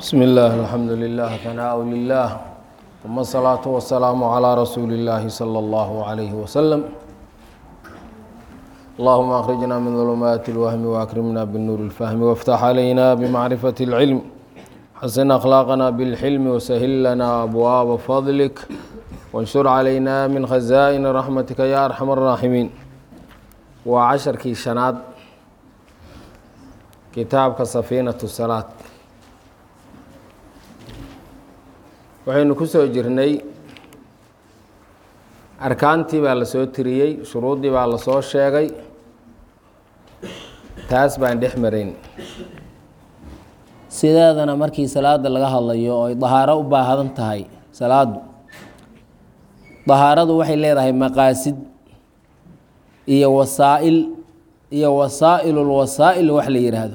بسم الله الحمد لله ثناء لله ثم الصلاة والسلام على رسول الله صلى الله عليه وسلم اللهم أخرجنا من ظلمات الوهم وأكرمنا بالنور الفهم وافتح علينا بمعرفة العلم حسن أخلاقنا بالحلم وسهل لنا أبواب فضلك وانشر علينا من خزائن رحمتك يا أرحم الراحمين وعشر كي شناد kitaabka safiinatu salaad waxaynu ku soo jirnay arkaantii baa la soo tiriyey shuruuddii baa la soo sheegay taas baan dhex marayn sideedana markii salaada laga hadlayo oo ay dahaaro u baahadan tahay salaadu dahaaradu waxay leedahay maqaasid iyo wasaa'il iyo wasaa'ilulwasaa'il wax la yidhaahdo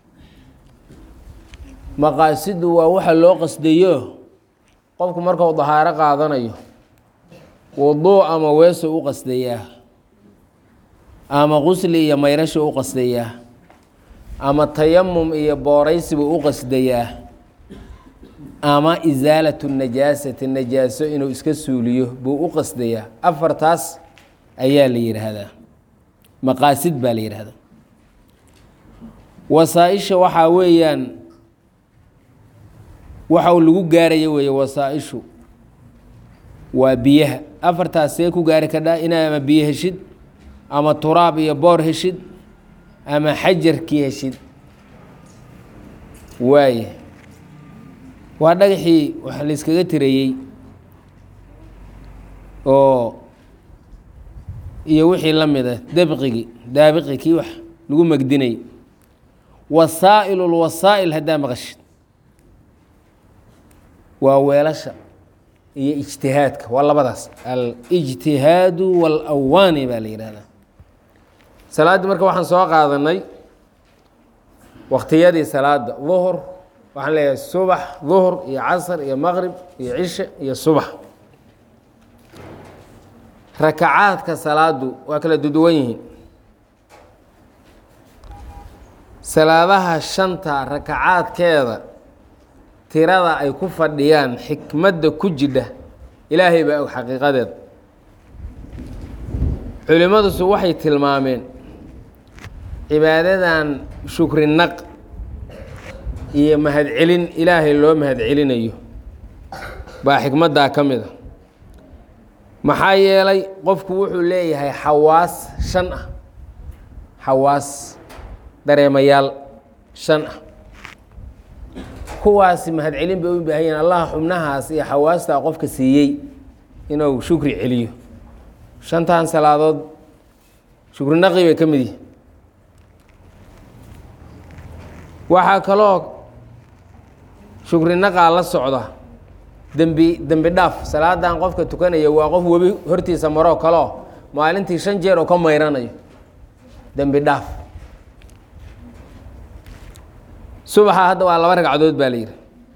maqaasidu waa waxa loo qasdayo qofku markuu dahaaro qaadanayo wuduu ama weeso u qasdayaa ama qusli iyo mayrasho u qasdayaa ama tayamum iyo booraysibu u qasdayaa ama isaalatu najaasati najaaso inuu iska suuliyo buu u qasdayaa afartaas ayaa la yidhaahdaa maqaasid baa la yidhaahdaa wasaa-isha waxaa weeyaan waxa uu lagu gaaraya weeye wasaa-ishu waa biyaha afartaas see ku gaari kadhaa inaa ama biyo heshid ama turaab iyo boor heshid ama xajarkii heshid waaye waa dhagaxii wax layskaga tirayey oo iyo wixii la mid a dabqigii daabiqi kii wax lagu megdinay wasaa'ilulwasaa'il haddaa maqashid waa weelasha iyo ijtihaadka waa labadaas alijtihaadu waalawaani baa la yidhahdaa salaaddii marka waxaan soo qaadanay wakhtiyadii salaada duhur waxaan leeyahay subax duhur iyo casr iyo maqrib iyo cishe iyo subax rakacaadka salaadu waa kala duduwan yihiin salaadaha shanta rakacaadkeeda tirada ay ku fadhiyaan xikmadda ku jidha ilaahay baa og xaqiiqadeeda culimmadusu waxay tilmaameen cibaadadan shukri naq iyo mahadcelin ilaahay loo mahadcelinayo baa xikmaddaa ka mid a maxaa yeelay qofku wuxuu leeyahay xawaas shan ah xawaas dareemayaal shan ah kuwaasi mahadcelin bay u baahan yahin allah xubnahaas iyo xawaastaa qofka siiyey inuu shukri celiyo shantan salaadood shukri naqi bay ka mid yihin waxaa kaloo shukri naqaa la socda dembi dembi dhaaf salaadan qofka tukanaya waa qof webi hortiisa maroo kaleo maalintii shan jeer oo ka mayranayo dembi dhaaf subaxa hadda waa laba ragcadood baa la yidhi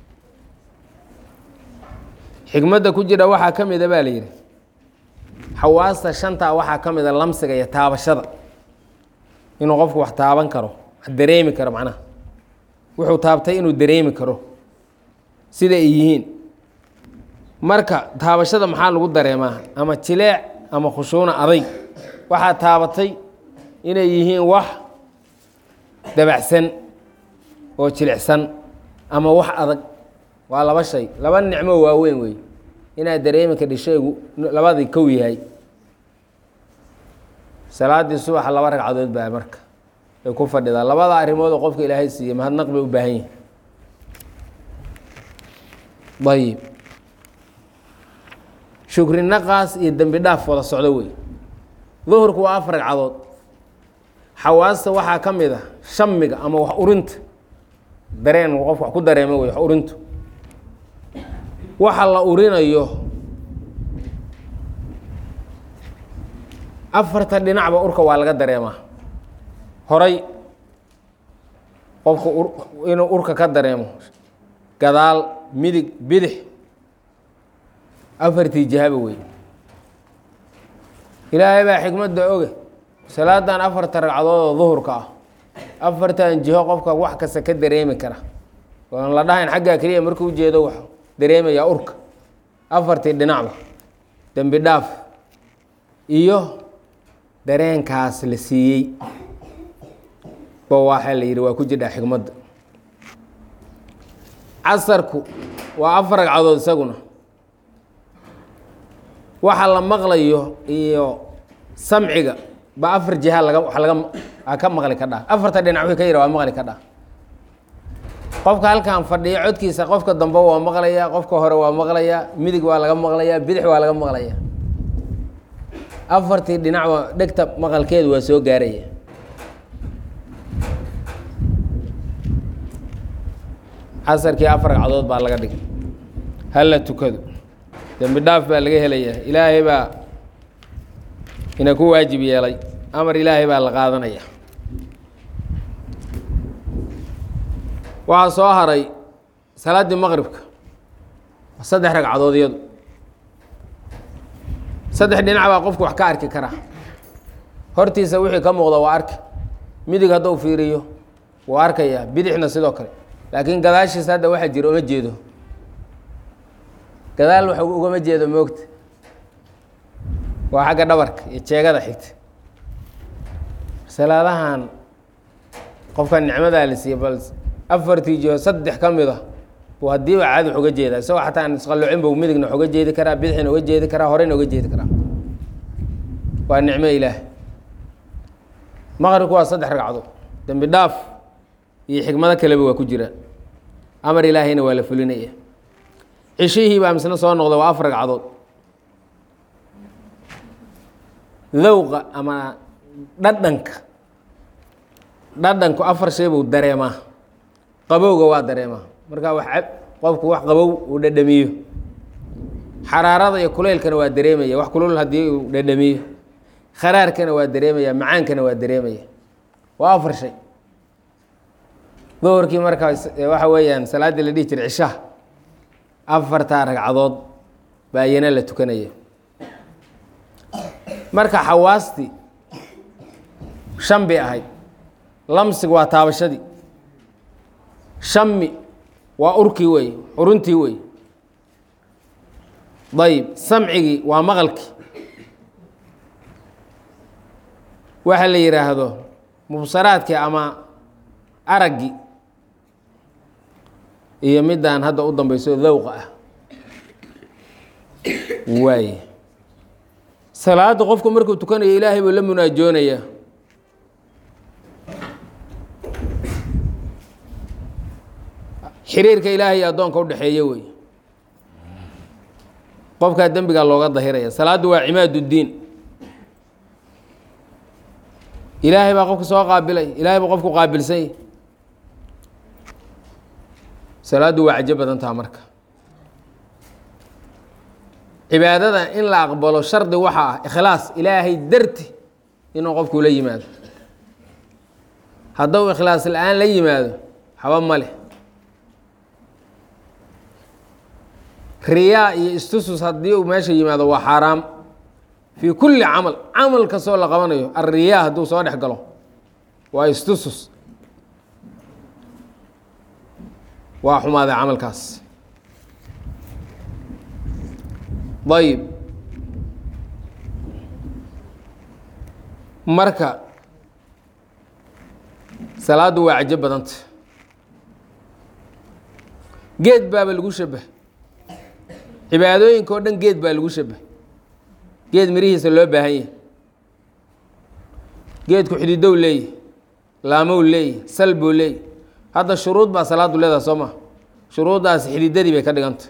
xikmadda ku jira waxaa ka mida baa la yidhi xawaasta shantaa waxaa ka mida lamsiga iyo taabashada inuu qofku wax taaban karo wax dareemi karo macnaha wuxuu taabtay inuu dareemi karo sida ay yihiin marka taabashada maxaa lagu dareemaa ama jileec ama khushuuna adayg waxaa taabatay inay yihiin wax dabacsan oo jilicsan ama wax adag waa laba shay laba nicmo waaweyn wey inaad dareemi kadhi shaygu labadii kow yahay salaaddii subaxa laba ragcadood baa marka ay ku fadhidaa labada arrimoodoo qofka ilaahay siiyey mahadnaq bay u baahan yihin ayib shukri naqaas iyo dembi dhaaf wada socdo wey duhurku waa afar ragcadood xawaasta waxaa ka mid a shamiga ama wax urinta dareen qof wax ku dareema wey wax urintu waxa la urinayo afarta dhinacba urka waa laga dareemaa horay qofku inuu urka ka dareemo gadaal midig bidix afartii jihaba wey ilaahay baa xikmadda oge salaadan afarta ragcadood oo duhurka ah afartan jiho qofka wax kasta ka dareemi kara oon la dhahayn xaggaa keliya markuu ujeedo wax dareemayaa urka afartii dhinacba dembi dhaaf iyo dareenkaas la siiyey ba waxaa la yidhi waa ku jidhaa xikmadda casarku waa afar ragcadood isaguna waxa la maqlayo iyo samciga ba afar jiha laga wa laga a ka maqli ka dhaa afarta dhinac wixii ka yidha waa maqli ka dhaa qofka halkan fadhiya codkiisa qofka dambe waa maqlayaa qofka hore waa maqlayaa midig waa laga maqlayaa bidix waa laga maqlayaa afartii dhinacba dhegta maqalkeedu waa soo gaaraya casarkii afar ragcadood baa laga dhigay hala tukado dembi dhaaf baa laga helayaa ilaahay baa ina ku waajib yeelay amar ilaahay baa la qaadanaya waxaa soo haray salaaddii maqribka saddex ragcadood iyadu saddex dhinac baa qofku wax ka arki karaa hortiisa wixii ka muuqda waa arki midig hadduu fiiriyo wuu arkayaa bidixna sidoo kale laakiin gadaashiisa hadda waxaa jira uma jeedo gadaal wax ugama jeedo moogta waa xagga dhabarka iyo jeegada xigta salaadahan qofka nicmadaa la siiyey bal afartii jiho saddex ka mid a buu haddiiba caadi wax uga jeedaa isagoo xataa aan isqallocin buu midigna wax uga jeedi karaa bidixna uga jeedi karaa horeyna uga jeedi karaa waa nicmo ilaah maqribku waa saddex ragcadood dembi dhaaf iyo xikmado kaleba waa ku jiraan amar ilaahayna waa la fulinaya cishihii baa misna soo noqda waa afar ragcadood dawqa ama dhadhanka dhadhanku afar shay buu dareemaa qabowga waa dareemaa markaa wax cab qofku wax qabow uu dhadhamiyo xaraarada iyo kuleylkana waa dareemaya wax kulul haddii uu dhadhamiyo kharaarkana waa dareemaya macaankana waa dareemaya waa afar shay duhurkii markaa waxa weeyaan salaaddii la dhihi jiray cishaha afartaa ragcadood baa iyana la tukanaya marka xawaastii shan bay ahayd lamsigu waa taabashadii shami waa urkii wey xuruntii wey ayib samcigii waa maqalkii waxa la yidhaahdo mubsaraadkii ama araggii iyo midaan hadda u dambeyso dawqa ah waaye salaadda qofku markuu tukanayo ilaahay buu la munaajoonayaa xiriirka ilaahay iyo addoonka udhexeeya wey qofkaa dembigaa looga dahiraya salaaddu waa cimaad uddiin ilaahay baa qofka soo qaabilay ilaahay baa qofku qaabilsany salaaddu waa cajo badan taha marka cibaadada in la aqbalo shardi waxa ah ikhlaas ilaahay darti inuu qofku la yimaado hadduu ikhlaas la-aan la yimaado haba ma leh riyaa iyo istusus haddii uu meesha yimaado waa xaaraam fii kulli camal camal kastoo la qabanayo alriyaa hadduu soo dhex galo waa istusus waa xumaaday camalkaas ayib marka salaaddu waa cajo badanta geed baaba lagu shabah cibaadooyinka oo dhan geed baa lagu shabah geed mirihiisa loo baahan yahay geedku xididow leeyahy laamow leeyahy sal buu leeyahy hadda shuruud baa salaaddu leedaha soo maa shuruuddaasi xididadii bay ka dhiganta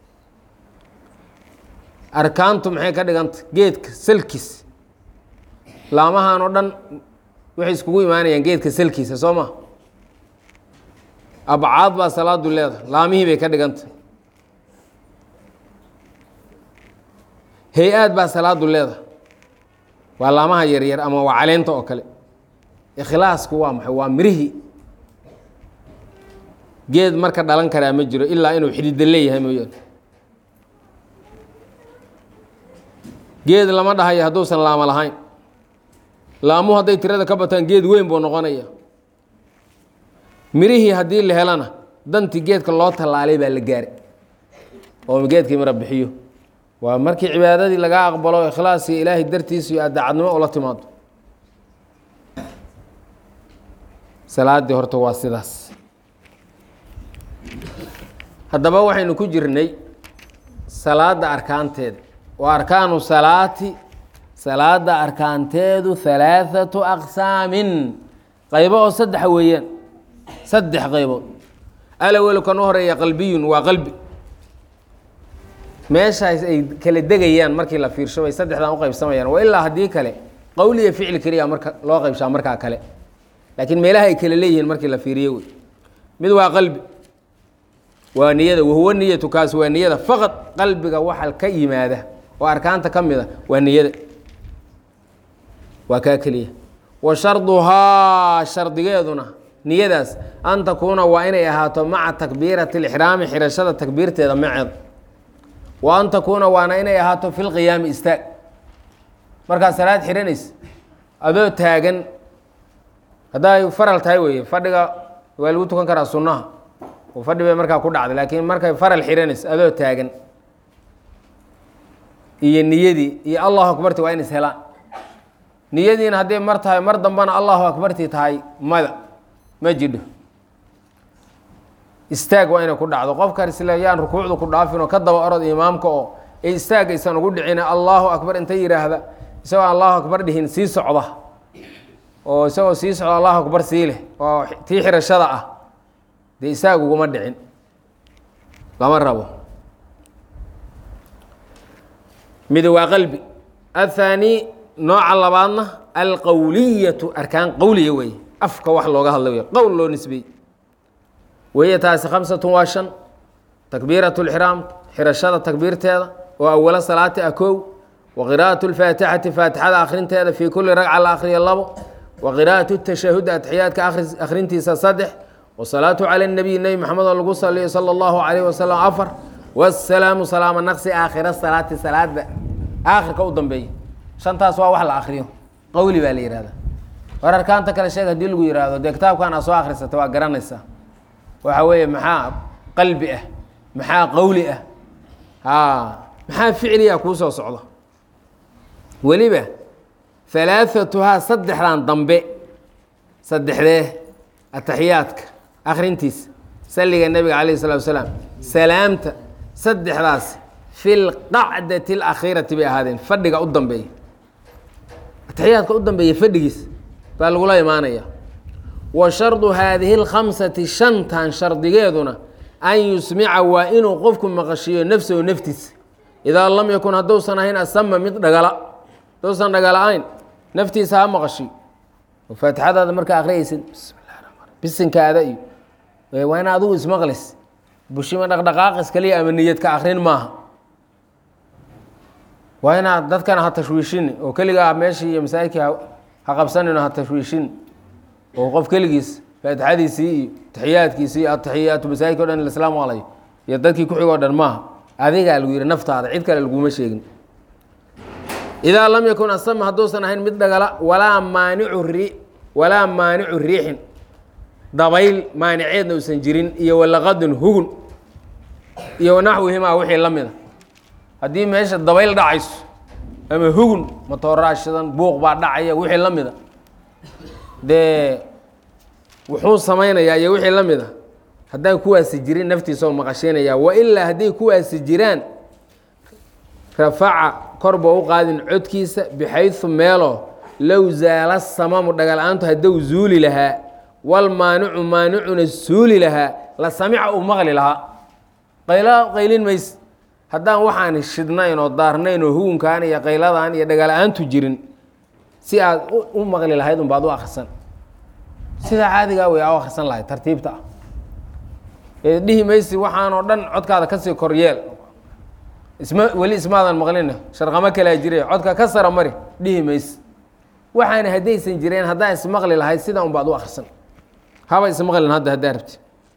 arkaantu maxay ka dhiganta geedka salkiis laamahan oo dhan waxay iskugu imaanayaan geedka salkiisa soo ma abcaad baa salaadu leedahay laamihii bay ka dhiganta hay-aad baa salaadu leedahay waa laamaha yaryar ama waa caleenta oo kale ikhlaasku waa maxay waa mirihii geed marka dhalan karaa ma jiro ilaa inuu xidida leeyahay mooyaane geed lama dhahayo hadduusan laamo lahayn laamuhu hadday tirada ka bataan geed weyn buu noqonaya mirihii haddii la helana dantii geedka loo tallaalay baa la gaaray oo geedkii mara bixiyo waa markii cibaadadii lagaa aqbalo ikhlaasiyo ilaahay dartiisa iyo aad daacadnimo ula timaado salaaddii horta waa sidaas haddaba waxaynu ku jirnay salaadda arkaanteeda wa arkaanu salaati salaada arkaanteedu halaaثatu aqsaamin qaybo oo saddexa weeyaan saddex qaybood alawelu kan u horeeya qalbiyun waa qalbi meeshaas ay kala degayaan markii la fiirsho bay saddexdan uqaybsamayaan wa ilaa haddii kale qowli iyo ficli keliya marka loo qaybshaa markaa kale laakiin meelaha ay kala leeyihiin markii la fiiriyo wey mid waa qalbi waa niyada wahuwa niyatu kaas waa niyada faqad qalbiga waxa ka yimaada oo arkaanta ka mid a waa niyada waa kaa keliya wa sharduhaa shardigeeduna niyadaas an takuuna waa inay ahaato maca takbiirati اlixraami xirashada takbiirteeda maceed wa an takuuna waana inay ahaato fi lqiyaami istaag markaad salaad xihanaysa adoo taagan hadday faral tahay weeye fadhiga waa lagu tukan karaa sunnaha oo fadhi bay markaa ku dhacday laakiin markay faral xihanaysa adoo taagan iyo niyadii iyo allahu akbarti waa in is helaan niyadiina hadday mar tahay mar dambana allahu akbarti tahay mada ma jidho istaag waa inay ku dhacdo qofkan isle yaan rukuucdu ku dhaafin oo ka daba orod imaamka oo ee istaag aysan ugu dhicina allahu akbar inta yidhaahda isagoo allahu akbar dhihin sii socda oo isagoo sii socda allahu akbar sii leh oo tii xirashada ah dee istaag uguma dhicin lama rabo mid waa qalbi athaani nooca labaadna alqowliyatu arkaan qowliya weeye afka wax looga hadla wey qowl loo nisbeeyey weeye taasi khamsatun waa shan takbiirat lxiraam xirashada takbiirteeda oo awalo salaati ah kow wa qiraa'at lfaatixati faatixada akhrinteeda fii kulli ragca la akhriya labo wa qiraa'at tashahudi atixiyaadka akhrintiisa saddex wasalaatu cala nabiy nebi maxamed oo lagu saliyo sala allahu calayh wasalam afar wasalaamu salaama naqsi aakhira salaati salaada aakhirka u dambeeya shantaas waa wax la akriyo qowli baa la yihahda war arkaanta kale sheeg hadii lagu yihahdo dee kitaabkan aa soo akrisata waa garanaysaa waxa weeye maxaa qalbi ah maxaa qowli ah a maxaa ficliya kuu soo socdo weliba halaaثatuhaa saddexdan dambe saddexdee ataxiyaadka akrintiisa saliga nebiga calayh الsalatu wasalaam salaamta saddexdaas fi lqacdati اlakhiirati bay ahaadeen fadhiga u dambeeya ataxiyaadka u dambeeya fadhigiis baa lagula imaanaya wa shardu haadihi اlkhamsati shantan shardigeeduna an yusmica waa inuu qofku maqashiiyo nafsahu naftiisa idaa lam yakun hadduusan ahayn asama mid dhagala hadduusan dhagala-ayn naftiisa ha maqashiyo oo faatixadaada markaa akhriyaysid bismi llahi ramaan bisinkaada iyo waa in adigu ismaqlis bushima dhaqdhaqaaqis kaliya ama niyad ka akrin maaha waa inaad dadkana ha tashwiishini oo keligaa meeshii iyo masaajidkii ha qabsanino ha tashwiishini oo qof keligiis faatixadiisii iyo taxiyaadkiisii iyo ataxiyaatu masaajidka o dhan islaam alayo iyo dadkii ku xigoo dhan maaha adigaa lagu yihi naftaada cid kale laguma sheegin idaa lam yakun asama hadduusan ahayn mid dhagala walaa maanicu ri walaa maanicu riixin dabayl maaniceedna uusan jirin iyo walaqadun hugun iyo wanaxwihimaa wixii la mida haddii meesha dabayl dhacayso ama hugun matooraashadan buuq baa dhacaya wixii la mida dee wuxuu samaynayaa iyo wixii la mida haddaan kuwaasi jirin naftiisao maqashiinaya wailaa hadday kuwaasi jiraan rafaca kor boo u qaadin codkiisa bixaysu meelo low zaala samamu dhagal-aantu hadduu zuuli lahaa walmaanicu maanicuna suuli lahaa la samica uu maqli lahaa qaylo qaylin mays haddaan waxaan shidnayn oo daarnayn oo hugunkan iyo qayladan iyo dhagal-aantu jirin si aad u maqli lahayd unbaad u akrisan sidaa caadigaa wey aa u akrisan lahayd tartiibta ah ee dhihi maysi waxaanoo dhan codkaada kasii koryeel isma weli ismaadan maqlina sharqamo kalaa jire codka ka sara mari dhihi mayse waxaana haddaysan jireen haddaa ismaqli lahayd sidaa un baad u akrisan haba ismaqlin hadda haddaa rabti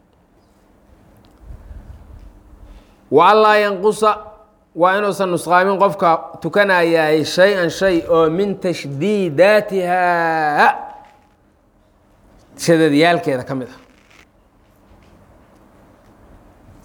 wa anlaa yanqusa waa inuusan nusqaamin qofka tukanayaay shay-an shay oo min tashdiidaatiha shadadyaalkeeda ka mid ah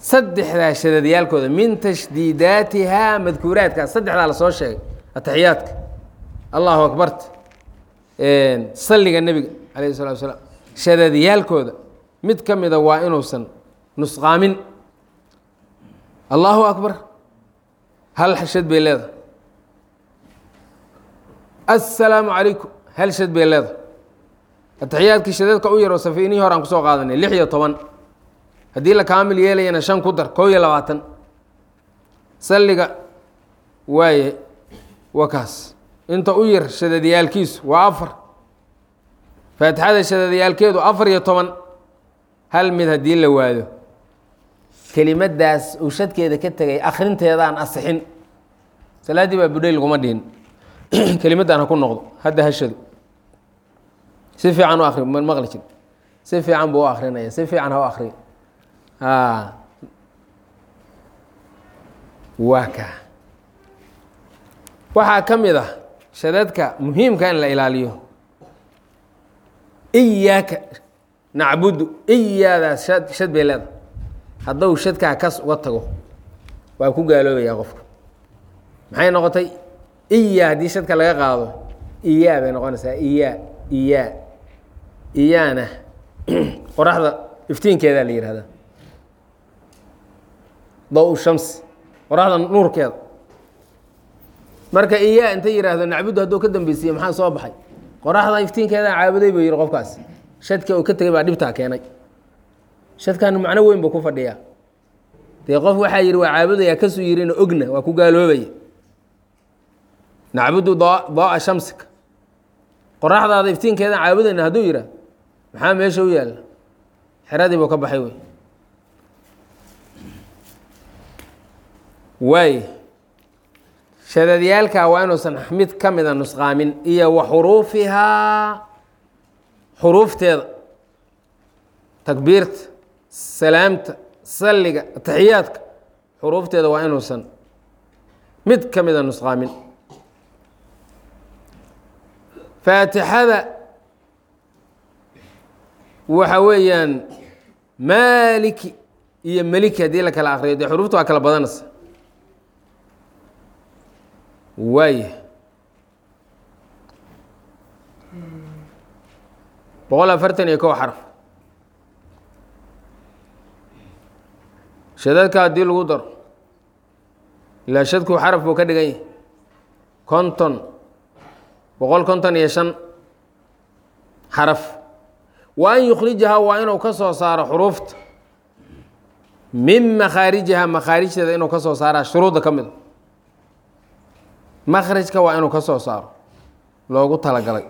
saddexdaa shadadyaalkooda min tashdiidaatihaa madkuuraadkaas saddexdaa la soo sheegay ataxiyaadka allahu akbarta salliga nebiga calayhi salatu wasalaam shadadyaalkooda mid ka mida waa inuusan nusqaamin allahu akbar hal shad bay leedahay assalaamu calaykum hal shad bay leedahay ataxiyaadkii shadadka u yaroo safiinihii hore aan kusoo qaadanay lix iyo toban haddii la kaamil yeelayana shan ku dar kow iyo labaatan salliga waaye waa kaas inta u yar shadadyaalkiisu waa afar faatixada shadadyaalkeedu afar iyo toban hal mid haddii la waado kelimadaas uu shadkeeda ka tegay akrinteedaan asixin salaaddii baa budhay laguma dhihin kelimaddan ha ku noqdo hadda hashadu si fiican u akri ma maqli jir si fiican buu u akrinaya si fiican ha u akriya waa ka waxaa ka mid ah shadadka muhiimka in la ilaaliyo iyaaka nacbudu iyaadaas shad shad bay leedahay hadduu shadkaa kas uga tago waa ku gaaloobayaa qofka maxay noqotay iya haddii shadka laga qaado iyaa bay noqonaysaa iyaa iyaa iyaana qoraxda iftiinkeedaa la yihahdaa daw shams qoraxda nuurkeeda marka iyaa inta yidhaahdo nacbudu hadduu ka dambeysiiye maxaa soo baxay qoraxda iftiinkeedaa caabuday buu yihi qofkaas shadka uu ka tegay baa dhibtaa keenay shadkan macno weyn buu ku fadhiyaa dee qof waxaa yidhi waa caabudaya kasuu yihina ogna waa ku gaaloobaya nacbudu daaa shamsika qoraxdaada iftiinkeedan caabudayna hadduu yidhah maxaa meesha u yaalla xeradii buu ka baxay wey waay shadadyaalkaa waa inuusan mid ka mida nusqaamin iyo wa xuruufihaa xuruufteeda takbiirta salaamta salliga ataxiyaadka xuruufteeda waa inuusan mid ka mida nusqaamin faatixada waxa weeyaan maaliki iyo meliki haddii la kala akriyo dee xuruufta waa kala badanaysa waaya boqol afartan iyo kow xarf shadadka haddii lagu daro ilaa shadku xaraf buu ka dhigan yahay konton boqol konton iyo shan xaraf wa an yukhrijahaa waa inuu ka soo saaro xuruufta min makhaarijihaa makhaarijteeda inuu ka soo saaraa shuruudda ka mida makhrajka waa inuu ka soo saaro loogu talagalay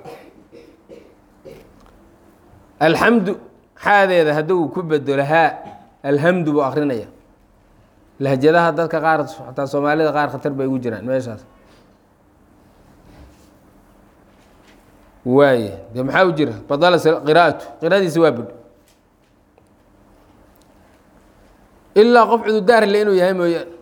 alxamdu xaadeeda hadduu ku bedelo haa alhamdu buu akrinaya lahjadaha dadka qaar xataa soomaalida qaar khatar bay ugu jiraan meeshaas waaye dee maxaa u jira badala qiraa'atu qiraadiisi waa budh ilaa qof cududaar le inuu yahay mooyaane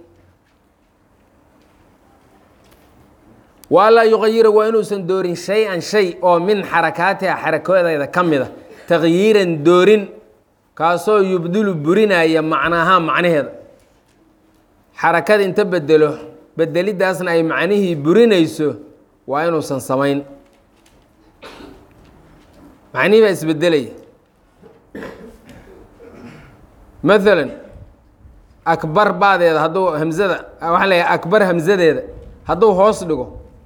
waalaa yuqayira waa inuusan doorin shay-an shay oo min xarakaatiha xarakoodeeda ka mida takyiiran doorin kaasoo yubdulu burinaya macnaahaa macnaheeda xarakada inta bedelo bedelidaasna ay macnihii burinayso waa inuusan samayn macnihii baa isbedelaya maalan akbar baadeeda hadduu hamzada waxaa leeyahay akbar hamzadeeda hadduu hoos dhigo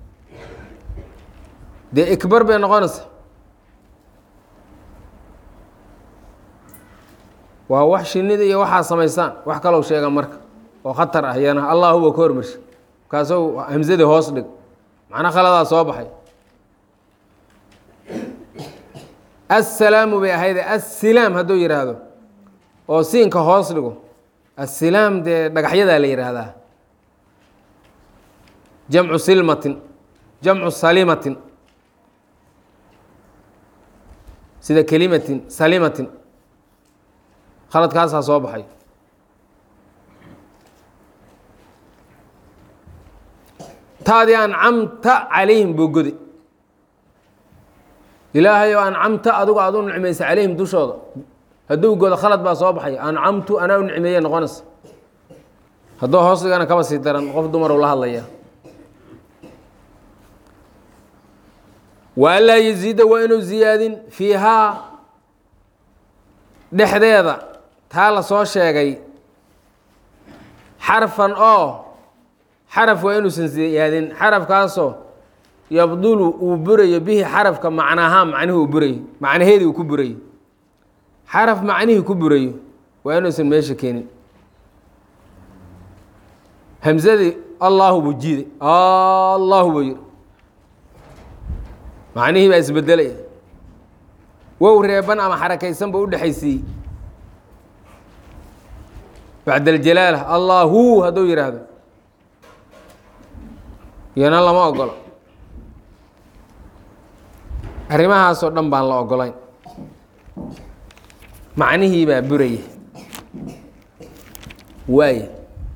dee ikbar bay noqonaysa waa wax shinida iyo waxaa samaysaan wax kalou sheega marka oo khatar ah iyana allah huwa ka hormarsha markaasou hamsadii hoos dhig macna khaladaa soo baxay assalaamu bay ahayde assilaam hadduu yidhaahdo oo siinka hoos dhigo assilaam dee dhagaxyadaa la yidhaahdaa jamcu silmatin jamcu salimatin sida kelimatin salimatin khaladkaasaa soo baxay taadii ancamta calayhim buu godi ilaahay oo ancamta adigu aad u nicmaysa calayhim dushooda hadduu godo khalad baa soo baxay ancamtu anaa u nicmeeye noqonaysa hadduu hoos dhigana kaba sii daran qof dumaru la hadlaya wa anlaa yaziida waa inuu ziyaadin fiihaa dhexdeeda taa la soo sheegay xarfan oo xaraf waa inuusan ziyaadin xarafkaasoo yabdulu uu burayo bihi xarafka macnaahaa macnihii uu burayo macnaheedii uu ku burayo xaraf macnihii ku burayo waa inuusan meesha keenin hamsadii allahu buu jiiday allahu buu yiri macnihii baa isbedelaya wow reeban ama xarakaysan ba u dhexaysiiyey bacd aljalaala allahu hadduu yidhaahdo iyana lama ogolo arrimahaasoo dhan baan la ogolayn macnihii baa buraya waaya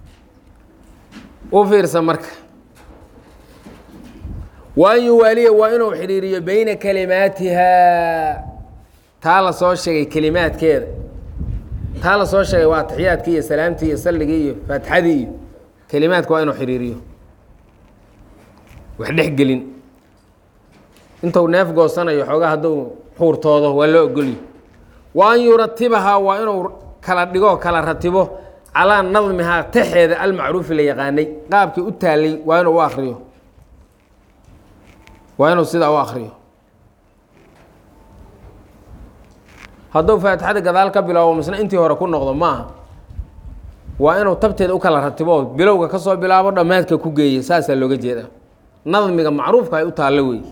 u fiirsa marka wa an yuwaaliya waa inuu xidhiiriyo beyna kalimaatihaa taa la soo sheegay kelimaadkeeda taa la soo sheegay waa taxiyaadkii iyo salaamtii iyo salligii iyo faatixadii iyo kelimaadka waa inuu xidhiiriyo wax dhex gelin intuu neef goosanayo xoogaa hadduu xuurtoodo waa loo ogolyo wa an yuratibahaa waa inuu kala dhigo kala ratibo calaa nadmihaa taxeeda almacruufi la yaqaanay qaabkii u taalay waa inuu u akriyo waa inuu sidaa u akriyo hadduu faatixada gadaal ka bilowbo misna intii hore ku noqdo ma aha waa inuu tabteeda u kala ratibo bilowga ka soo bilaabo dhammaadka ku geeya saasaa looga jeedaa nadmiga macruufka ay u taallo wey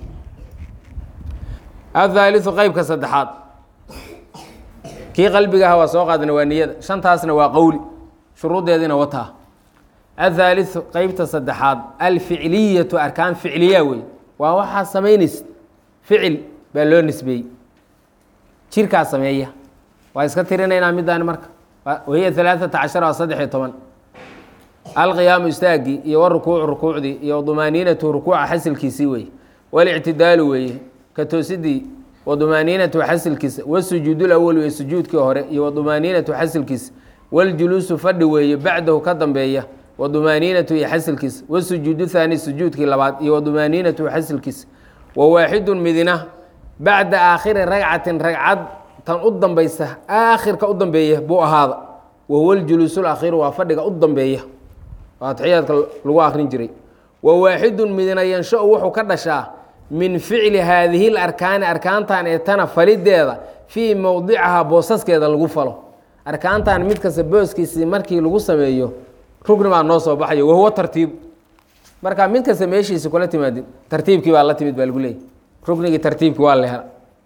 athaaliu qeybka saddexaad kii qalbiga aha waa soo qaadana waa niyada shantaasna waa qowli shuruuddeediina wataa athaaliu qeybta saddexaad alficliyatu arkaan ficliya wey waa waxaa samaynaysa ficil baa loo nisbeeyey jirkaa sameeya waa iska tirinaynaa middaani marka wahiya alaaata cashara waa saddex iyo toban alqiyaamu istaagii iyo warukuucu rukuucdii iyo dumaaniinatu rukuuca xasilkiisii weeye walictidaalu weeye ka toosidii wadumaaniinatu xasilkiisa wasujuudu lawal weeye sujuudkii hore iyo wadumaaniinatu xasilkiisa waljuluusu fadhi weeye bacdahu ka dambeeya wadumaaniinatu iyo xasilkiisa wasujuudu thaani sujuudkii labaad iyo wadumaaniinatu xasilkiisa wawaaxidun midina bacda aakhiri ragcatin ragcad tan u dambaysa aakhirka u dambeeya buu ahaada wahuwa ljuluusu lakhiru waa fadhiga u dambeeya waa taxiyaadka lagu akrin jiray wawaaxidun midina yansha-u wuxuu ka dhashaa min ficli haadihi larkaani arkaantan ee tana falideeda fii mowdicahaa boosaskeeda lagu falo arkaantan mid kasta booskiisii markii lagu sameeyo rugni baa noo soo baxayo wahuwa tartiib marka mid kasta meeshiisi kula timaadid tartiibkii baa la timid baa lagu leeyay rugnigii tartiibkii waa la hela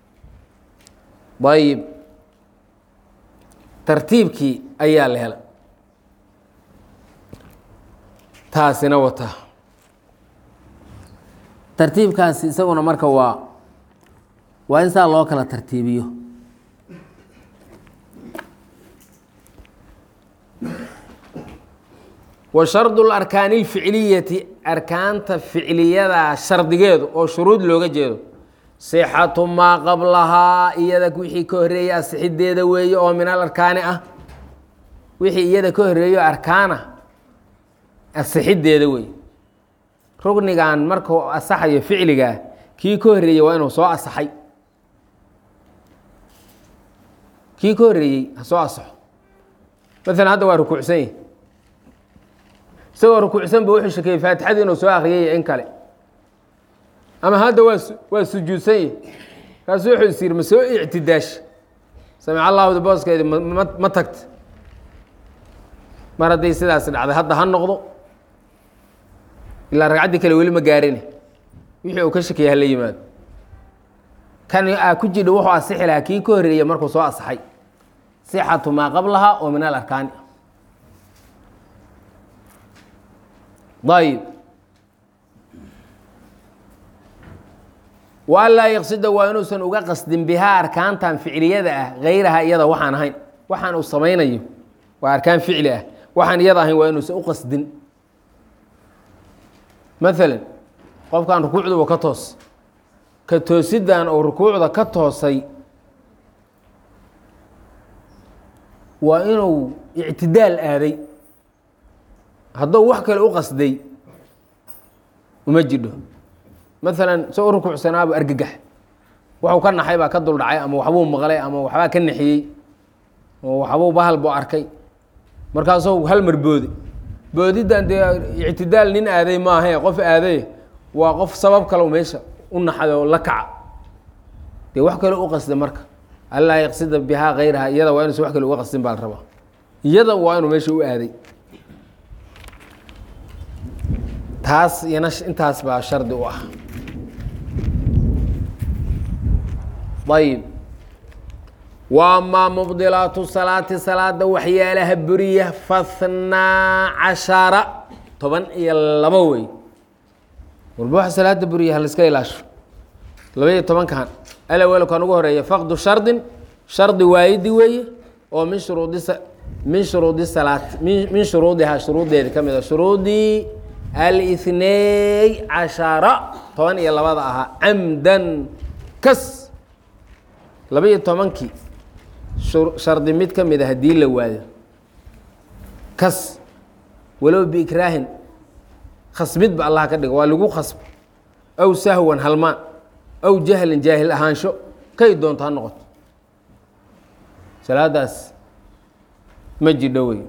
ayib tartiibkii ayaa la hela taasina wataa tartiibkaasi isaguna marka waa waa in saa loo kala tartiibiyo wa shardu larkaani اlficliyati arkaanta ficliyada shardigeedu oo shuruud looga jeedo sixatu maa qablahaa iyada wixii ka horeeyey asixideeda weeye oo min alarkaani ah wixii iyada ka horeeyo arkaana asixideeda weeye rugnigan markuu asaxayo ficligaa kii ka horeeyey waa inuu soo asaxay kii ka horeeyey ha soo asaxo maalan hadda waa rukuucsan yahi isagoo rukuucsan ba wuxuu shekeeyey faatixadii inuu soo akriyay in kale ama hadda waa waa sujuudsan yahi kaasu wuxuu is yiri ma soo ictidaash samic allahda booskeedi ma ma tagta mar hadday sidaas dhacday hadda ha noqdo ilaa ragcaddii kale weli ma gaarine wixii uu ka shakiyay hala yimaado kan aa ku jidha wuxuu asixi lahaa kii ka horeeyey markuu soo asaxay sixatu maa qablaha oo min alarkaani ayib wa an laa yaqsida waa inuusan uga qasdin bihaa arkaantan ficliyada ah hayraha iyada waxaan ahayn waxaan uu samaynayo waa arkaan ficli ah waxaan iyada ahayn waa inuusan u qasdin maalan qofkan rukuucduba ka toos ka toosidan oo rukuucda ka toosay waa inuu ictidaal aaday hadduu wax kale u qasday uma jidho maalan soo u rukuucsanaabu argagax waxuu ka naxay baa ka duldhacay ama waxbuu maqlay ama waxbaa ka naxiyey ama waxbuu bahal buu arkay markaasuu hal mar boodi boodiddan dee ictidaal nin aaday maahae qof aaday waa qof sabab kalow meesha u naxay oo la kaca dee wax kale u qasda marka allaa yaqsida bihaa kayraha iyada waa inuusan wax kale uga qasdin baa la rabaa iyada waa inuu meesha u aaday taas iyana intaas baa shardi u ah ayib wa amaa mubdilaatu salaati salaada waxyaalaha buriya fathnaa cashara toban iyo labo wey walba waxa salaada buriya ha laiska ilaasho labaiyo tobankan alawel kan ugu horeeya faqdu shardin shardi waayidi weeye oo min shuruudi min shuruudi salaat min shuruudihaa shuruuddeeda ka mid a shuruudii alithnay cashara toban iyo labada ahaa camdan kas laba-iyo tobankii shardi mid ka mid a haddii la waayo kas walow biikraahin khasbidba allah ka dhigo waa lagu khasbo aw sahwan halmaan aw jahlin jaahil ahaansho kay doonto ha noqoto salaadaas ma jidho wey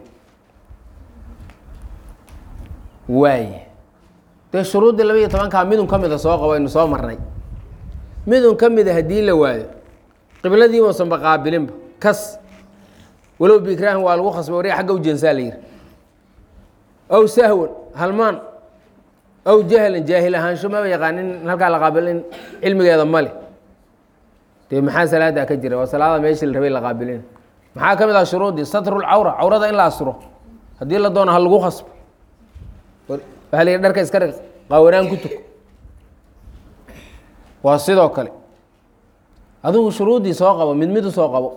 waaye dee shuruuddii laba iyo tobankaa midun ka mida soo qabo aynu soo marnay midun ka mida haddii la waayo qibladii uusanba qaabilinba kas walow biikraahin waa lagu khasbay warya xagga u jeensaa la yihi aw sahwan halmaan aw jahlan jaahil ahaansho maba yaqaanin halkaa la qaabilin cilmigeeda male dee maxaa salaada ka jira waa salaada meeshii la rabay la qaabilin maxaa ka mid ah shuruuddii satrulcawra cawrada in la asturo haddii la doono ha lagu khasbo waxaa la yihi dharka iska dhig qaawanaan ku tuko waa sidoo kale adigu shuruuddii soo qabo mid mid u soo qabo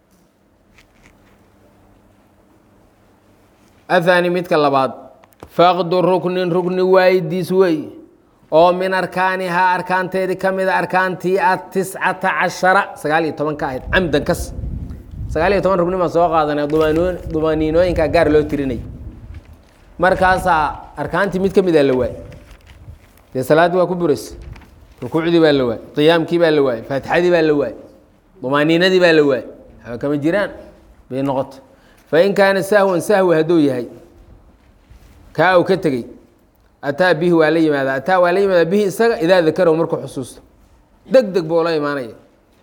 athani midka labaad faqdu ruknin rukni waayidiis wey oo min arkaanihaa arkaanteedii ka mida arkaantii atiscata cashara sagaal iyo toban ka ahayd camdan kas sagaal iyo toban rugni baan soo qaadanay dumaan dumaaniinooyinkaa gaar loo tirinay markaasaa arkaantii mid ka mida la waayey dee salaaddii waa ku buraysa rukuucdii baa la waayey qiyaamkii baa la waayey faatixadii baa la waayey dumaaniinadii baa la waayey waxba kama jiraan bay noqoto fain kaana sahwan sahwi hadduu yahay kaa uu ka tegey ataa bihi waa la yimaada ataa waa la yimaada bihi isaga idaa dakarahu markuu xusuusto deg deg buu la imaanaya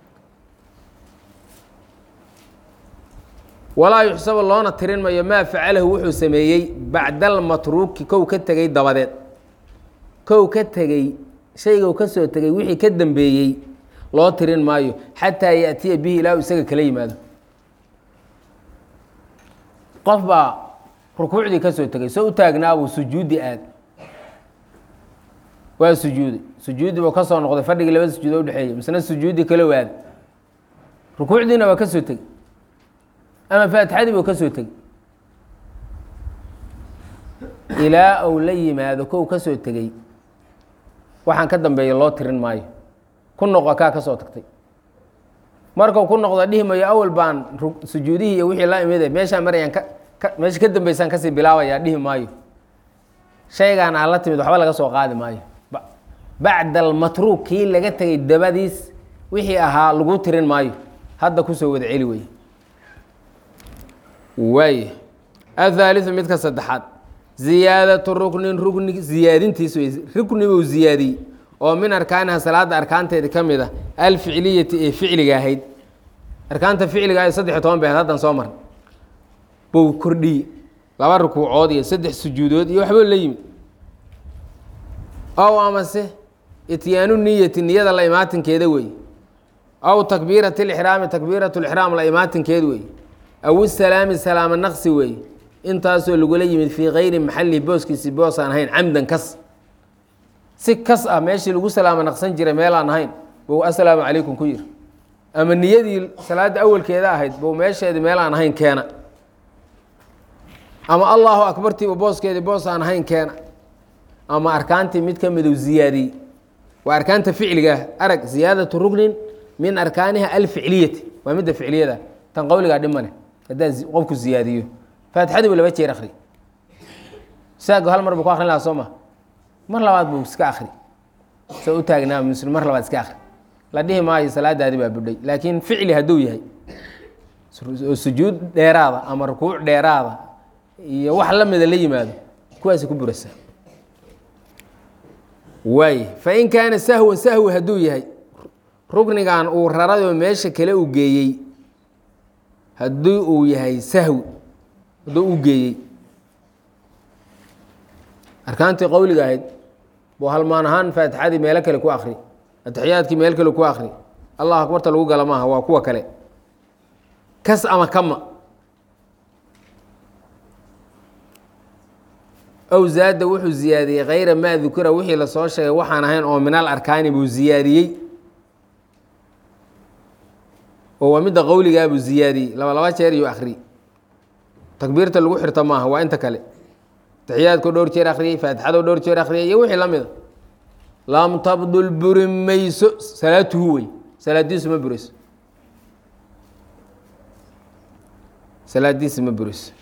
walaa yuxsabu loona tirin mayo maa facalahu wuxuu sameeyey bacda almatruuki kow ka tegey dabadeed kow ka tegey shaygau ka soo tegey wixii ka dambeeyey loo tirin maayo xataa yaأtiya bihi ilaa uu isaga kala yimaado qof baa rukuucdii ka soo tegey soo u taagnaabuu sujuudi aad waa sujuuday sujuudi buu ka soo noqday fadhigii laba sujuudo udhexeeyey misna sujuudi kala waada rukuucdiina waa ka soo tegey ama faatixadii buu ka soo tegey ilaa uu la yimaado kow ka soo tegey waxaan ka dambeeya loo tirin maayo ku noqo kaa ka soo tagtay markuu ku noqdo dhihi mayo awal baan sujuudihii iyo wixii la imide meeshaan marayaan ka meesha ka dambeysaan kasii bilaabayaa dhihi maayo shaygaan aan la timid waxba laga soo qaadi maayo bacda almatruuk kii laga tegay dabadiis wixii ahaa lagu tirin maayo hadda kusoo wada celi wey waay athaaliu midka saddexaad ziyaadatu ruknin rukni ziyaadintiis wey rukni buu ziyaadiyey oo min arkaaniha salaada arkaanteeda ka mid a alficliyati ee ficliga ahayd arkaanta ficliga ahayd saddex iyo toban bay ahayd haddan soo marnay buu kordhiyey laba rukuucood iyo saddex sujuudood iyo waxbuu la yimid ow amase ityaanu niyati niyada la imaatinkeeda wey aw takbiirati lixraami takbiirat lixraam la imaatinkeed wey aw isalaami salaamo naqsi wey intaasoo lagula yimid fii kayri maxalihi booskiisi boos aan ahayn camdan kas si kas ah meeshii lagu salaamo naqsan jiray meel aan ahayn buu assalaamu calaykum ku yiri ama niyadii salaadda awalkeeda ahayd buu meesheedii meel aan ahayn keena ama allahu akbartiiba booskeedii boos aan ahayn keena ama arkaantii mid ka midu ziyaadiyey waa arkaanta ficliga ah arag ziyaadatu ruknin min arkaaniha alficliyati waa midda ficliyada tan qowligaa dhib male haddaa qofku ziyaadiyo faatixadiibu laba jeer akri saago hal mar buu ku akrin lahaa soo ma mar labaad buu iska akri soo u taagnaa muslim mar labaad iska akri la dhihi maayo salaadaadi baa budhay laakiin ficli hadduu yahay oo sujuud dheeraada ama rukuuc dheeraada iyo wax la mida la yimaado kuwaasi ku burasa waay fain kaana sahwan sahwi hadduu yahay ruknigan uu raradoo meesha kale u geeyey haddii uu yahay sahwi hadduu u geeyey arkaantii qowliga ahayd buu halmaan ahaan faatixadii meelo kale ku akri atixiyaadkii meel kale ku akri allah akbarta lagu gala maaha waa kuwa kale kas ama kama ow zaada wuxuu ziyaadiyey kayra maa dukira wixii lasoo sheegay waxaan ahayn oo min al arkaani buu ziyaadiyey oo waa midda qowligaa buu ziyaadiyey laba laba jeer iyo akri takbiirta lagu xirto maaha waa inta kale taxiyaadkoo dhowr jeer akhriyey faatixadoo dhowr jeer akhriyay iyo wixii la mida lam tabdul buri mayso salaatuhu wey salaadiisu ma burayso salaadiisi ma burayso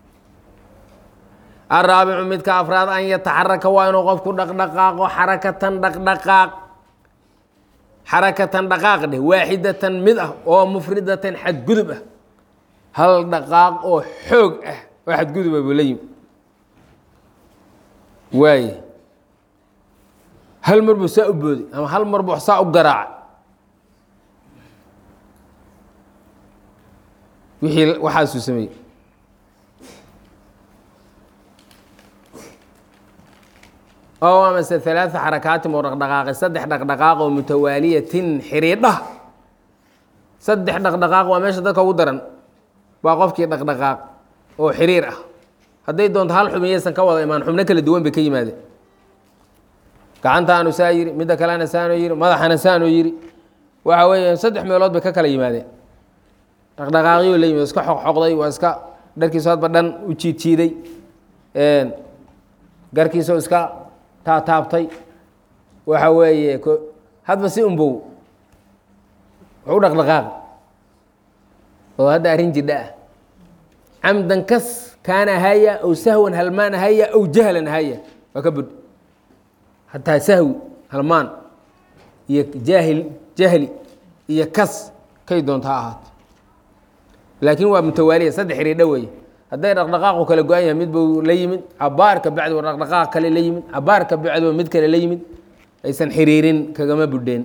araabicu midka afraad an yataxaraka waa inuu qofku dhaqdhaqaaqo xarakatan dhaqdhaqaaq xarakatan dhaqaaq dheh waaxidatan mid ah oo mufridatan xadgudub ah hal dhaqaaq oo xoog ah oo xadguduba buu la yimi waaye hal mar buu saa u booday ama hal mar buu saa u garaaca wixii waxaasuu sameeyey oo amase ثalaaثa xarakaatin oo dhaqdhaqaaqay saddex dhaqdhaqaaq oo mutawaaliyatin xiriidha saddex dhaqdhaqaaq waa meesha dadka ugu daran waa qofkii dhaqdhaqaaq oo xiriir ah hadday doonto hal xubin yaysan ka wada imaan xubno kala duwan bay ka yimaadeen gacantaanu saa yiri midda kalena saanoo yiri madaxana saanoo yiri waxa weeye saddex meelood bay ka kala yimaadeen dhaqdhaqaaqyo la yimid iska xoqxoqday waa iska dharkiisu hadba dhan u jiidjiiday garkiisoo iska taataabtay waxa weeye hadba si unbow wax u dhaqdhaqaaq oo hadda arrin jidha ah camdan kas kaana haya ow sahwan halmaan haya ow jahlan haya waa ka bud hataa sahwi halmaan iyo jaahil jahli iyo kas kay doonta ha ahaato laakiin waa mutawaaliya saddex xiriidho weeye hadday dhaqdhaqaaqu kala go-an yahay mid buu la yimid cabaarka bacdiba dhaqdhaqaaq kale la yimid cabaarka bacdiba mid kale la yimid aysan xiriirin kagama budheen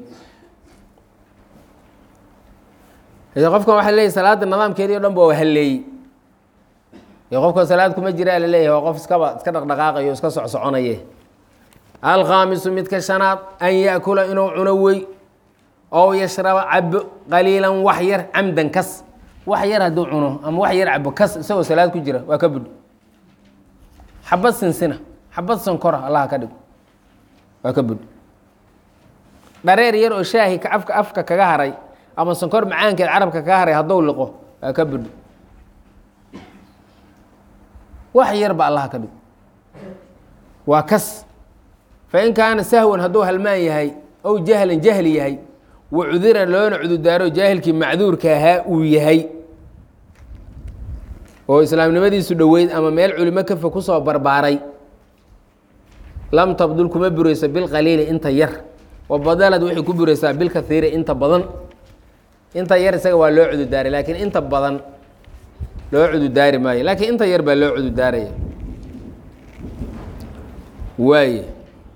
qofkan waxa leeyahy salaada nidaamkeedii o dhan ba waa halleeyey iyo qofka salaad kuma jiraa la leeyahay waa qof iskaba iska dhaqdhaqaaqayo iska socsoconaye alkhaamisu midka shanaad an yaakula inuu cuno wey ow yashraba cabo qaliilan wax yar camdan kas wax yar hadduu cuno ama wax yar cabo kas isagoo salaad ku jira waa ka budh xabad sinsina xabad sankora allaha ka dhigo waa ka budh dhareer yar oo shaahi afka afka kaga haray ama sankor macaankeed carabka kaga haray hadduu liqo waa ka budh wax yarba allaha ka dhigo waa kas fain kaana sahwan hadduu halmaan yahay ow jahlan jahli yahay wa cudira loona cududaaro jaahilkii macduurka ahaa uu yahay oo islaamnimadiisu dhoweyd ama meel culimo kafa kusoo barbaaray lam tabdul kuma burayso bilqaliili inta yar wa badalad waxay ku buraysaa bilkaiiri inta badan inta yar isaga waa loo cududaaray laakiin inta badan loo cududaari maayo laakiin inta yar baa loo cududaaraya waaye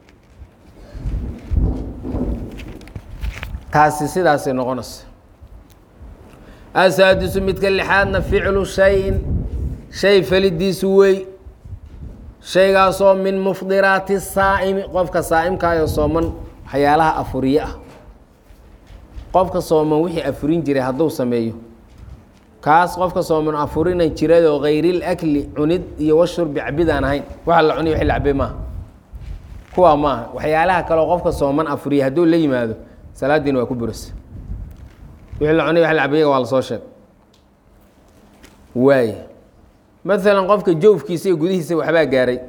taasi sidaasay noqonaysa asaadisu midka lixaadna ficlu shayin shay falidiisu wey shaygaasoo min mufdiraati saa'imi qofka saa'imkaayo sooman waxyaalaha afuriye ah qofka sooman wixii afurin jiray hadduu sameeyo kaas qofka sooman afurinan jiradoo kayril akli cunid iyo washurbi cabidaan ahayn waxa la cuniy wixii la cabay maaha kuwaa maaha waxyaalaha kaleo qofka sooman afuriya hadduu la yimaado salaadiina waa ku burasa wixii la cunay wax la cabayaga waa lasoo sheeg waay maalan qofka jawfkiisa iyo gudihiisa waxbaa gaaray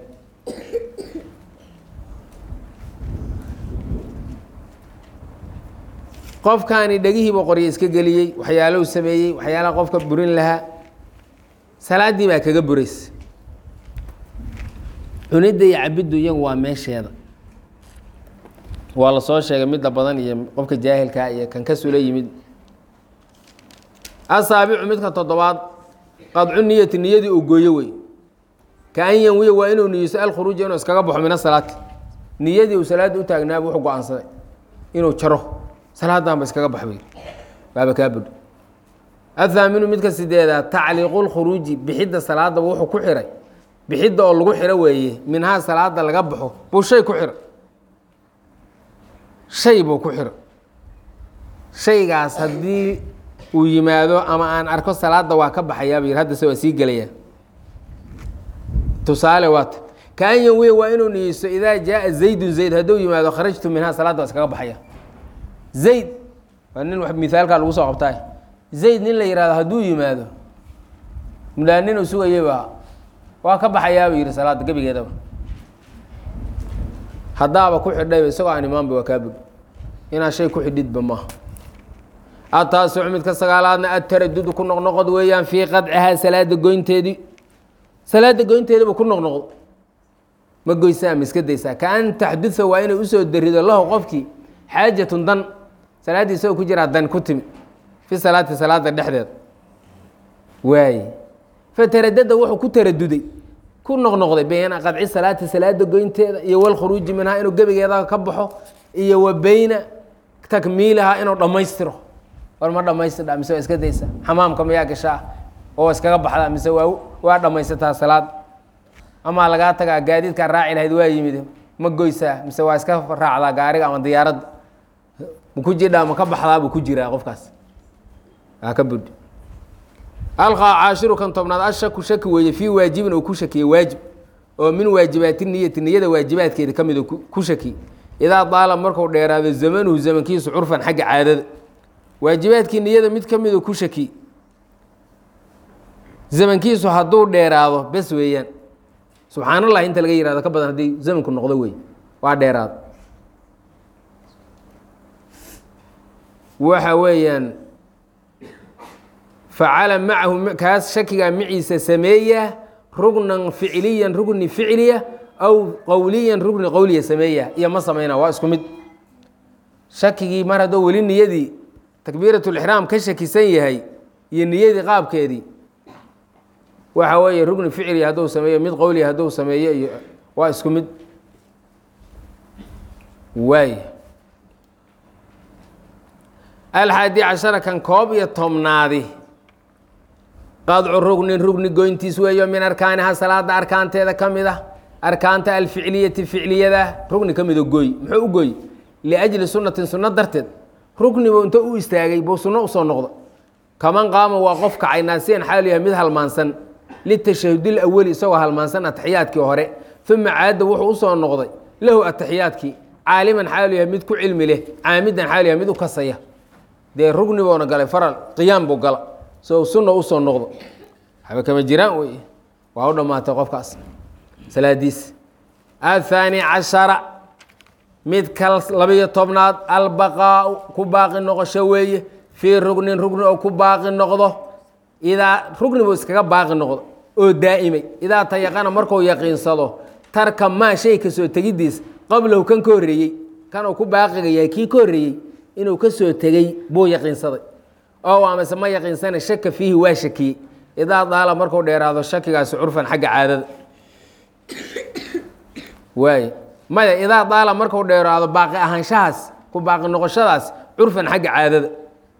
qofkaani dhegihiiba qoryo iska geliyey waxyaalahu sameeyey waxyaalaha qofka burin lahaa salaaddii baa kaga buraysa cunidda iyo cabiddu iyagu waa meesheeda waa la soo sheegay midda badan iyo qofka jaahilkaa iyo kan ka sula yimid asaabicu midka toddobaad qadcu niyati niyadii uu gooyo wey ka an yanwiya waa inuu niyeyso alkhuruuja inuu iskaga baxo min asalaati niyadii uu salaadda u taagnaaba wuxuu go-aansaday inuu jaro salaadanba iskaga baxo bay waaba kaa budho athaaminu midka sideedaad tacliiqu lkhuruuji bixidda salaadaba wuxuu ku xiray bixidda oo lagu xiro weeye minhaa salaada laga baxo buu shay ku xira shay buu ku xiro shaygaas haddii uu yimaado ama aan arko salaada waa ka baxayaaba yir haddase waa sii gelayaa tusaale waata kaan yanwiya waa inuu niyeysto idaa jaaa zaydun zayd hadduu yimaado kharajtu minhaa salaadda waa iskaga baxaya zayd waa nin mithaalkaa lagu soo qabtaay zayd nin la yihahdo hadduu yimaado mulaa nin uu sugayaba waa ka baxayaaba yihi salaadda gebigeedaba haddaaba ku xidhayba isagoo aan imaanba waa kaa bud inaad shay ku xidhidba maaha ataasucu midka sagaalaadna ataradudu ku noqnoqod weeyaan fii qadcihaa salaada goynteedii salaada goynteediba ku noqnoqdo ma goysaa ma iska daysaa ka an taxduda waa inay usoo darido lahu qofkii xaajatun dan salaaddii isagoo ku jiraa dan ku timi fi salaati salaada dhexdeed waaye fataradada wuxuu ku taraduday ku noqnoqday bayna qadci salaati salaada goynteeda iyo walkhuruuji minhaa inuu gebigeeda ka baxo iyo wa beyna takmiilihaa inuu dhammaystiro war ma dhamaystidha mise waa iska daysa xamaamka mayaa gashaa oo iskaga baxdaa mise waa waa dhammaysataa salaad amaa lagaa tagaa gaadiidkaa raaci lahayd waa yimid ma goysaa mise waa iska raacdaa gaariga ama diyaaradda ma ku jidhaa ma ka baxdaa buu ku jiraa qofkaas aa ka budhi alqaa caashiru kan tobnaad ashaku shaki weeye fii waajibin uu ku shakiyey waajib oo min waajibaati niyati niyada waajibaadkeeda ka mid uu ku shakiyey idaa daala marku dheeraado zamanuhu zamankiisu curfan xagga caadada waajibaadkii niyada mid ka miduu ku shakiyey zamankiisu hadduu dheeraado bes weeyaan subxaan allah inta laga yihahdo ka badan haddii zamanku noqdo wey waa dheeraado waxa weeyaan facala macahu kaas shakigaa maciisa sameeya rugnan ficiliyan rugni ficiliya aw qowliyan rugni qowliya sameeya iyo ma sameyna waa isku mid shakigii mar hadduu weli niyadii takbiiratulixraam ka shakisan yahay iyo niyadii qaabkeedii waxa weeye rugni ficli hadduu sameeyo mid qowliya hadduu sameeyo iyo waa isku mid waay alxaadi cashara kan koob iyo tobnaadi qadcu rugnin rugni goyntiis weeyo min arkaaniha salaada arkaanteeda ka mid ah arkaanta alficliyati ficliyada rugni ka mido gooy muxuu u gooy liajli sunnatin sunno darteed rugnibu inta u istaagay buu sunno usoo noqda kaman qaama waa qof kacay naasiyan xaal yahay mid halmaansan litashahudil awali isagoo halmaansan ataxiyaadkii hore uma caada wuxuu usoo noqday lahu ataxiyaadkii caaliman xaalu yahay mid ku cilmi leh caamidan xaalu yahay mid u kasaya dee rugni buuna galay faral qiyaam buu gala so sunna usoo noqdo waxba kama jiraan wey waa u dhammaatay qofkaas salaadiis athaani cashara mid ka labiyo tobnaad albaqaau ku baaqi noqosho weeye fii rugnin rugni oo ku baaqi noqdo idaa rugni buu iskaga baaqi noqdo oo daa'imay idaa tayaqana markuu yaqiinsado tarka maa shay kasoo tegiddiis qablahu kan ka horreeyey kan uu ku baaqiga yahay kii ka horreeyey inuu ka soo tegey buu yaqiinsaday oo amase ma yaqiinsana shaka fiihi waa shakiyey idaa daala markuu dheeraado shakigaasi curfan xagga caadada waay maya idaa daala markuu dheeraado baaqi ahaanshahaas ku baaqi noqoshadaas curfan xagga caadada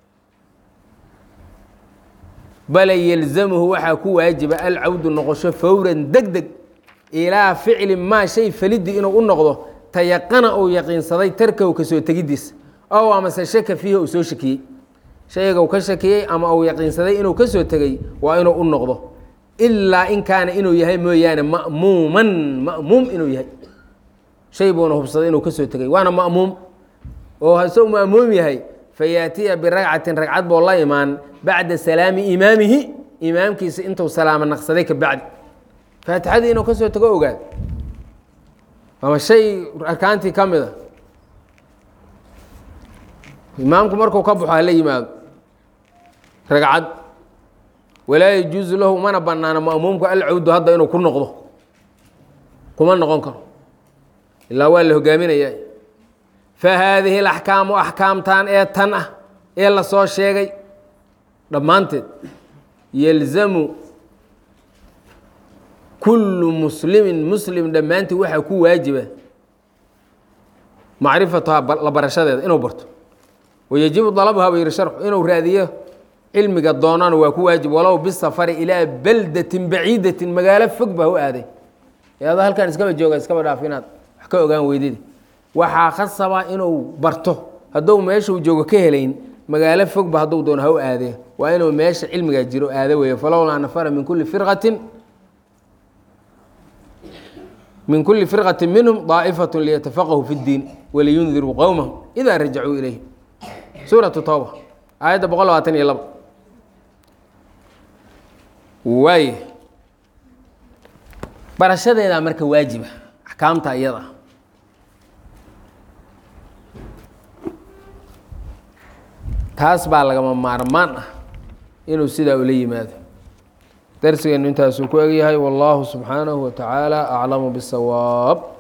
bale yelzamuhu waxaa ku waajiba alcawdu noqosho fowran deg deg ilaa ficli maa shay falidii inuu u noqdo tayaqana uu yaqiinsaday tarkahu kasoo tegiddiis ow amase shaka fiihi uu soo shakiyey shayga uu ka shakiyey ama uu yaqiinsaday inuu ka soo tegey waa inuu u noqdo ilaa in kaana inuu yahay mooyaane ma'muuman ma'muum inuu yahay shay buuna hubsaday inuu ka soo tegey waana ma'muum oo hasou ma'muum yahay fayaatiya biragcatin ragcad boo la imaan bacda salaami imaamihi imaamkiisa intuu salaamo naqsaday ka bacdi faatixadii inuu ka soo tego ogaad ama shay arkaantii ka mid a imaamku markuu ka baxo hala yimaado ragcad walaa yajuusu lahu mana banaano ma'muumku alcawdu hadda inuu ku noqdo kuma noqon karo ilaa waa la hogaaminaya fa haadihi alaxkaamu axkaamtan ee tan ah ee la soo sheegay dhammaanteed yelzamu kullu muslimin muslim dhammaantii waxaa ku waajiba macrifatuhaa la barashadeeda inuu barto wayajibu dalabuhaa buu yihi sharxu inuu raadiyo cilmiga doonana waa ku waajib walow bisafari ilaa baldatin baciidatin magaalo fog baa u aaday ee adoo halkan iskaba jooga iskaba dhaaf inaad wax ka ogaan weydid waxaa khasaba inuu barto hadduu meeshuu joogo ka helayn magaalo fogba hadduu doono ha u aadee waa inuu meesha cilmigaa jiro aado weeye falowlaa nafara min kulli firqatin min kuli firqati minhum daa'ifaة liyatafaqahuu fi اddiin waliyundiruu qowmahum idaa rajacuu ilayhi suuratu towba aayadda boqol labaatan iyo laba waay barashadeedaa marka waajiba axkaamta iyada taas baa lagama maarmaan ah inuu sidaa ula yimaado darsigeenu intaasuu ku egyahay wallahu subxaanahu wa tacaala aclamu bisawaab